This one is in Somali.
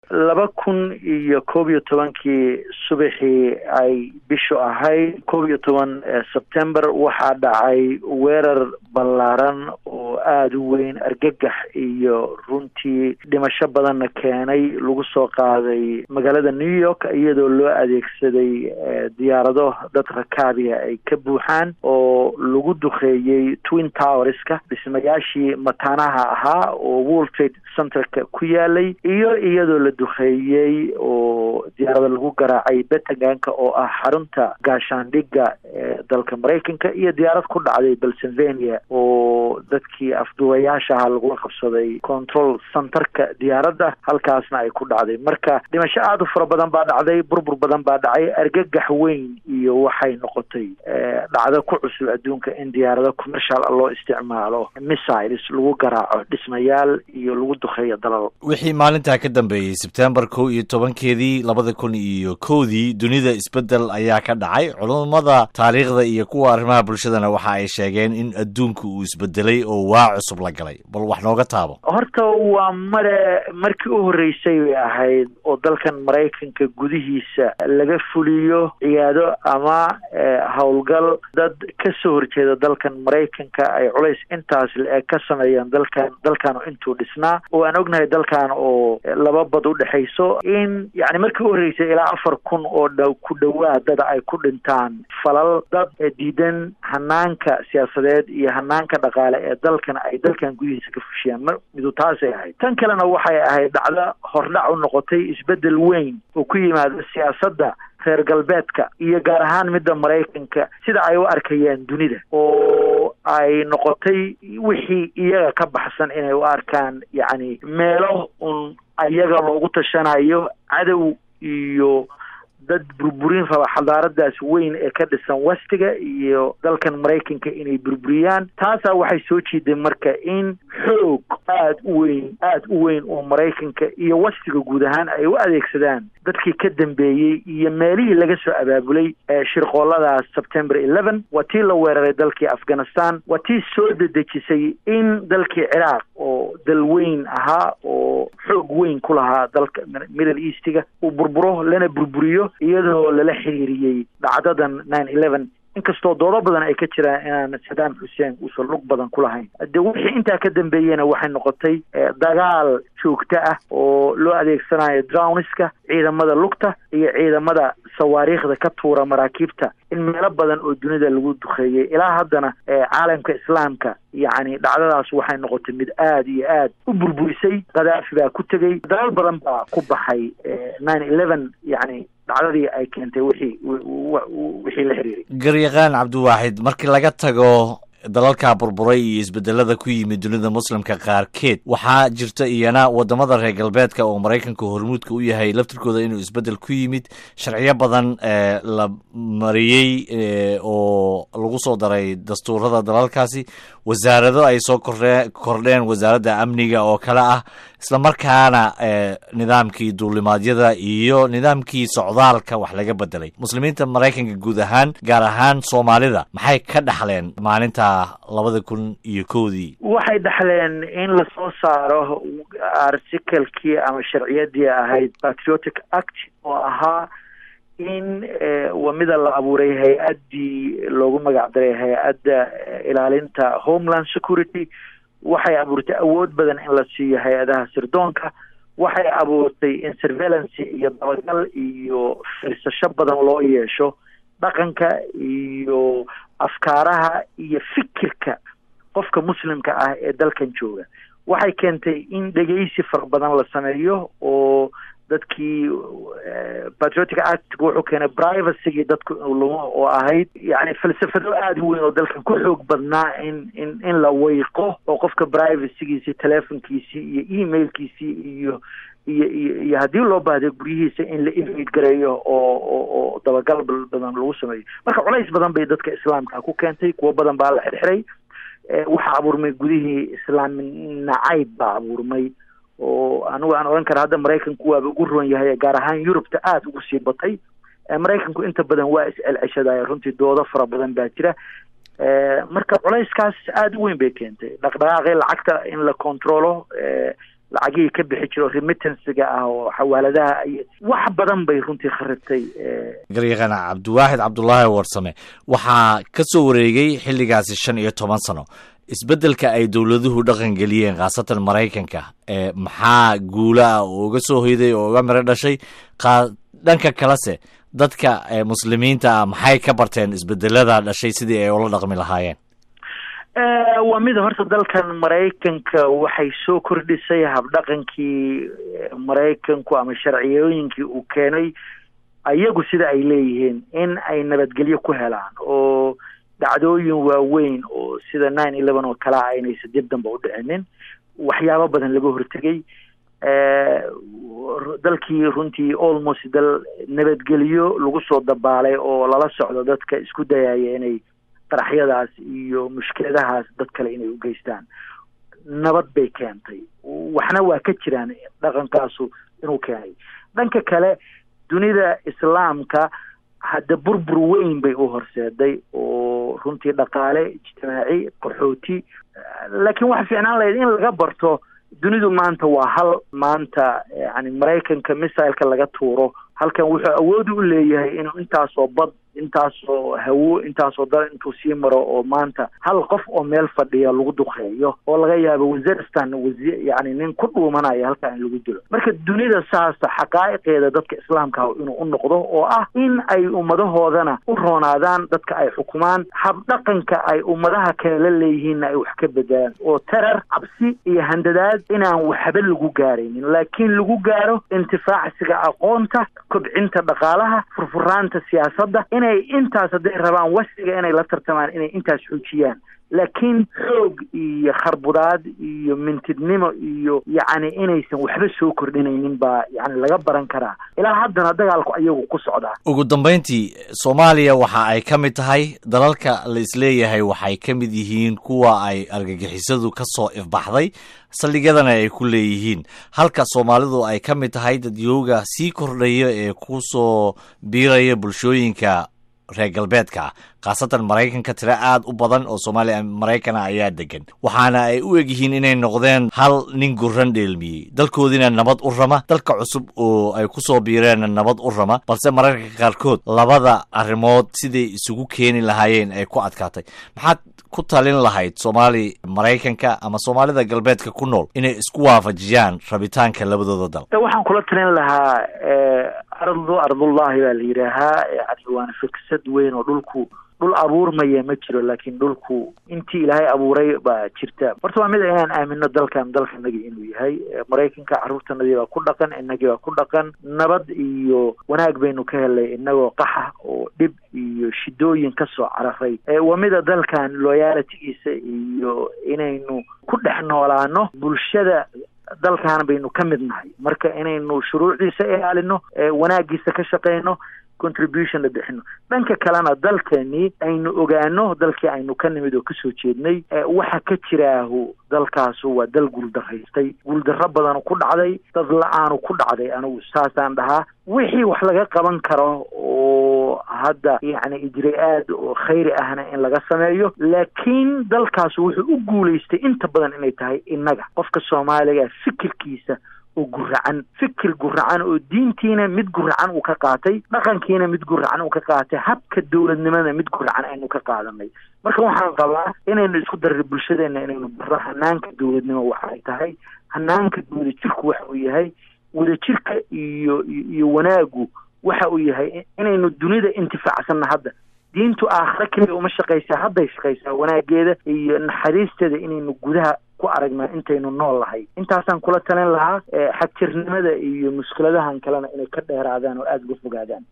laba kun iyo koob iyo tobankii subaxii ay bishu ahayd koob iyo toban sebtember waxaa dhacay weerar ballaaran oo aada u weyn argagax iyo runtii dhimasho badanna keenay lagu soo qaaday magaalada new york iyadoo loo adeegsaday diyaarado dad rakaabiya ay ka buuxaan oo lagu duqeeyey twin towerska dhismayaashii mataanaha ahaa oo world trade centerka ku yaalay iyo iyadoo la duqeeyey oo diyaarada lagu garaacay betaganka oo ah xarunta gaashaandhigga ee dalka maraykanka iyo diyaarad ku dhacday pennsylvania oo dadkii afduwayaasha ahaa lagula qabsaday control centerka diyaaradda halkaasna ay ku dhacday marka dhimasho aada u fara badan baa dhacday burbur badan baa dhacay argagax weyn iyo waxay noqotay dhacdo ku cusub adduunka in diyaarado commercial loo isticmaalo missiles lagu garaaco dhismayaal iyo lagu duqeeyo dalal wixii maalintaa ka dambeeyey sebtembar kow iyo tobankeedii labada kun iyo kowdii dunida isbeddel ayaa ka dhacay culummada taariikhda iyo kuwa arrimaha bulshadana waxa ay sheegeen in adduunku uu isbedelay oo waa cusub la galay bal wax nooga taabo horta waa mare markii u horreysay bay ahayd oo dalkan maraykanka gudihiisa laga fuliyo ciyaado ama howlgal dad ka soo horjeeda dalkan maraykanka ay culays intaas le-eg ka sameeyeen dalkan dalkan intuu dhisnaa oo aan ognahay dalkan oo laba bad u dhexayso in yani markii u horreysay ilaa afar kun oo dh ku dhawaad dada ay ku dhintaan falal dad diidan hanaanka siyaasadeed iyo hanaanka dhaqaale ee dalkan ay dalkan gudihiisa ka fushiyaan midu taasay ahayd tan kalena waxay ahayd dhacdo hordhac u noqotay isbeddel weyn oo ku yimaada siyaasadda reer galbeedka iyo gaar ahaan midda maraykanka sida ay u arkayeen dunida oo ay noqotay wixii iyaga ka baxsan inay u arkaan yacni meelo un iyaga loogu tashanayo cadow iyo dad burburin raba xadaaradaas weyn ee ka dhisan westiga iyo dalkan maraykanka inay burburiyaan taasaa waxay soo jiiday marka in xoog aada u weyn aada u weyn oo maraykanka iyo westiga guud ahaan ay u adeegsadaan dadkii ka dambeeyey iyo meelihii laga soo abaabulay shirqooladaas september eleven waa tii la weeraray dalkii afghanistan waa tii soo dedejisay in dalkii ciraaq oo dal weyn ahaa oo xoog weyn ku lahaa dalka middle eastiga uu burburo lana burburiyo iyadoo lala xiriiriyey dhacdadan nine eleven inkastoo doodo badan ay ka jiraan inaan saddam xuseen uusan lug badan ku lahayn de wixii intaa ka dambeeyena waxay noqotay dagaal joogto ah oo loo adeegsanayo drowniska ciidamada lugta iyo ciidamada sawaariikhda ka tuura maraakiibta in meelo badan oo dunida lagu duqeeyey ilaa haddana caalamka islaamka yacni dhacdadaas waxay noqotay mid aada iyo aad u burburisay khadaafi baa ku tegey dalal badan baa ku baxay nine eleven yacni dhacdadii ay keentay wixii wixii la xiriiray garyaqaan cabdiwaaxid markii laga tago dalalka burburay iyo isbedelada ku yimid dunida muslimka qaarkeed waxaa jirta iyana wadamada reer galbeedka oo maraykanka hormuudka u yahay laftirkooda inuu isbedel ku yimid sharciyo badan la mariyey oo lagu soo daray dastuurada dalalkaasi wasaarado ay soo kordhe kordheen wasaaradda amniga oo kale ah isla markaana nidaamkii duulimaadyada iyo nidaamkii socdaalka wax laga bedelay muslimiinta maraykanka guud ahaan gaar ahaan soomaalida maxay ka dhaxleen maalinta labada kun iyo kowdii waxay dhaxleen in lasoo saaro articalkii ama sharciyadii ahayd patriotic act oo ahaa in waa mida la abuuray hay-addii loogu magac daray hay-adda ilaalinta homeland security waxay abuurtay awood badan in la siiyo hay-adaha sirdoonka waxay abuurtay in surveillance iyo dabagal iyo firsasho badan loo yeesho dhaqanka iyo afkaaraha iyo fikirka qofka muslimka ah ee dalkan jooga waxay keentay in dhegeysi fara badan la sameeyo oo dadkii patriotic act wuxuu keenay privacygii dadku inuu lumo oo ahayd yani falsafado aada u weyn oo dalkan ku xoog badnaa in in in la weyqo oo qofka privacygiisii telefonkiisii iyo emailkiisii iyo iyo iyo iyo haddii loo baahday guryihiisa in la invade gareeyo oo oo oo dabagal badan lagu sameeyo marka culays badan bay dadka islaamka ku keentay kuwo badan baa la xirxiray waxaa abuurmay gudihii islaami nacayb baa abuurmay oo anigu aan odhan kara hadda maraykanku waaba ugu roon yahay gaar ahaan yurubta aada ugu sii batay maraykanku inta badan waa is-celceshadaya runtii doodo fara badan baa jira marka culayskaas aada u weyn bay keentay dhaqdhaqaaqii lacagta in la controlo lacagihii ka bixi jiro remittansiga ah oo xawaaladaha iyo wax badan bay runtii kharibtay garyaqaan cabdiwaaxid cabdulaahi warsame waxaa ka soo wareegay xilligaasi shan iyo toban sano isbeddelka ay dowladuhu dhaqan geliyeen khaasatan maraykanka ee maxaa guula ah oo uga soo hoyday oo uga miro dhashay dhanka kalese dadka muslimiinta ah maxay ka barteen isbedelada dhashay sidii ay ula dhaqmi lahaayeen waa mid horta dalkan maraykanka waxay soo kordhisay habdhaqankii maraykanku ama sharciyooyinkii uu keenay ayagu sida ay leeyihiin in ay nabadgelyo ku helaan oo dhacdooyin waaweyn oo sida nine eleven oo kalea aynaysa dib damba u dhicinin waxyaabo badan laga hortegay dalkii runtii almost dal nabadgelyo lagu soo dabaalay oo lala socdo dadka isku dayaya inay qaraxyadaas iyo mushkiladahaas dad kale inay u geystaan nabad bay keentay waxna waa ka jiraan dhaqankaasu inuu keenay dhanka kale dunida islaamka hadda burbur weyn bay u horseeday oo runtii dhaqaale ijtimaaci qaxooti laakiin waxa fiicnaan lahayd in laga barto dunidu maanta waa hal maanta yani maraykanka misailka laga tuuro halkan wuxuu awood u leeyahay inuu intaasoo bad intaasoo hawo intaasoo dal intuu sii maro oo maanta hal qof oo meel fadhiya lagu duqeeyo oo laga yaabo waziristan wasi yani nin ku dhuumanaya halkaa in lagu dilo marka dunida saasa xaqaa'iqeeda dadka islaamka inuu u noqdo oo ah in ay ummadahoodana u roonaadaan dadka ay xukumaan habdhaqanka ay ummadaha kale la leeyihiinna ay wax ka bedelaan oo terar cabsi iyo handadaad inaan waxba lagu gaaraynin laakiin lagu gaaro intifaacsiga aqoonta kobcinta dhaqaalaha furfuraanta siyaasadda inay intaas hadday rabaan wasiga inay la tartamaan inay intaas xoojiyaan laakiin xoog iyo kharbudaad iyo mintidnimo iyo yacni inaysan waxba soo kordhinaynin baa yani laga baran karaa ilaa haddana dagaalku ayagu ku socdaa ugu dambayntii soomaaliya waxa ay ka mid tahay dalalka la isleeyahay waxay ka mid yihiin kuwa ay argagixisadu ka soo ifbaxday saldhigyadana ay ku leeyihiin halka soomaalidu ay ka mid tahay dadyooga sii kordhaya ee ku soo biiraya bulshooyinka reer galbeedka khaasatan maraykanka tiro aad u badan oo soomaaliya maraykana ayaa degan waxaana ay u egyihiin inay noqdeen hal nin guran dheelmiyey dalkoodiina nabad u rama dalka cusub oo ay ku soo biireenna nabad u rama balse mararka qaarkood labada arrimood siday isugu keeni lahaayeen ay ku adkaatay maxaad ku talin lahayd soomaali maraykanka ama soomaalida galbeedka ku nool inay isku waafajiyaan rabitaanka labadooda dal waxaan kula talin lahaa ardu ardullahi baa la yidhaahaa yani waana fiksad weyn oo dhulku dhul abuurmaya ma jiro laakiin dhulku intii ilaahay abuuray baa jirta horta waa mid inaan aamino dalkan dalkanagii inuu yahay maraykanka carruurtanadii baa ku dhaqan inagii baa ku dhaqan nabad iyo wanaag baynu ka helay inagoo qaxa oo dhib iyo shidooyin ka soo cararay waa mida dalkan loyalitigiisa iyo inaynu ku dhex noolaano bulshada dalkan baynu ka mid nahay marka inaynu shuruucdiisa ilaalino wanaagiisa ka shaqeyno contribution la bixino dhanka kalena dalkeenii aynu ogaano dalkii aynu ka nimid oo kasoo jeednay waxa ka jiraahu dalkaasu waa dal guuldaraystay guuldarro badanu ku dhacday dad la-aanu ku dhacday anigu saasaan dhahaa wixii wax laga qaban karo oo hadda yacni ijri-aad oo khayri ahna in laga sameeyo laakiin dalkaasu wuxuu u guulaystay inta badan inay tahay innaga qofka soomaaliga fikirkiisa oo guracan fikir guracan oo diintiina mid guracan uu ka qaatay dhaqankiina mid guracan uu ka qaatay habka dowladnimada mid guracan aynu ka qaadanay marka waxaan qabaa inaynu isku darra bulshadeena inaynu barro hanaanka dowladnimo waxay tahay hanaanka wadajirku waxa uu yahay wadajirka iyo iyo wanaagu waxa uu yahay inaynu dunida intifaacsanna hadda diintu aakhare keliya uma shaqaysaa hadday shaqaysaa wanaageeda iyo naxariisteeda inaynu gudaha ku aragnaa intaynu nool lahay intaasaan kula talin lahaa xagjirnimada iyo mushkiladahan kalena inay ka dheeraadaan oo aada uga fogaadaan